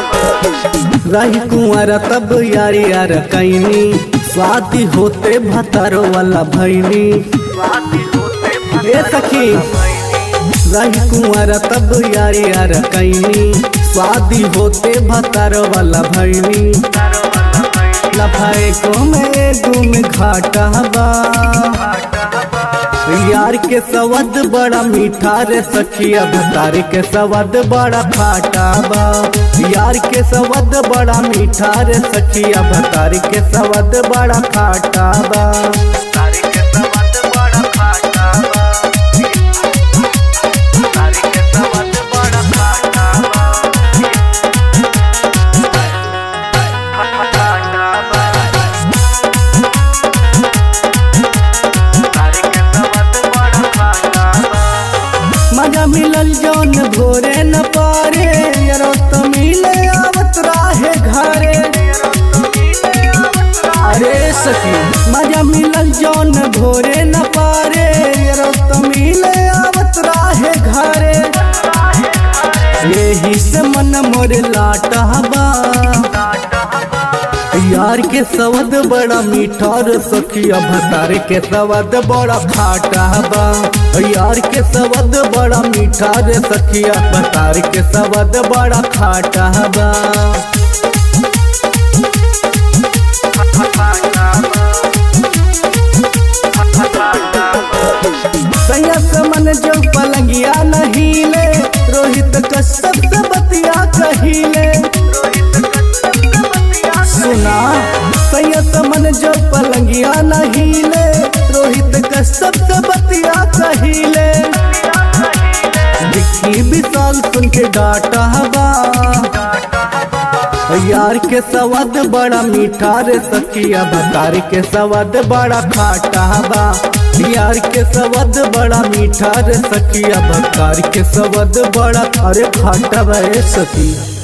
रही कुंवर तब यारी यार कैनी स्वाति होते भतारो वाला भैनी ए सखी रही कुंवर तब यारी यार कैनी स्वादी होते भतारो वाला भैनी लफाए को मैं गुम घाटा बा यार के सवद बड़ा मीठा रे सखिया भतार के सवद बड़ा खाटा बा यार के सवद बड़ा मीठा रे सखिया भतार के सवद बड़ा खाटा बा मजा मिलल जौन भोरे न पारे यरो तो मिले आवत राहे घरे अरे सखी मजा मिलल जौन भोरे न पारे यरो तो मिले आवत राहे घरे यही से मन मोर लाटा बा यार के सवद बड़ा मीठा रे सखिया भतार के सवद बड़ा खाटा बा यार के सवद बड़ा मीठा रे सखिया भतार के सवद बड़ा खाटा बा संयत मन जो पलंगिया नहीं ले रोहित कश्यप से बतिया कहिले सुना संयत मन जो पलंगिया नहीं ले रोहित कश्यप से बतिया कहिले दिखी विशाल सुन के डाटा हवा यार के सवाद बड़ा मीठा रे सखिया भतार के सवाद बड़ा खाटा बा यार के सवाद बड़ा मीठा रे सखिया भतार के सवाद बड़ा अरे खाटा बा ए सखिया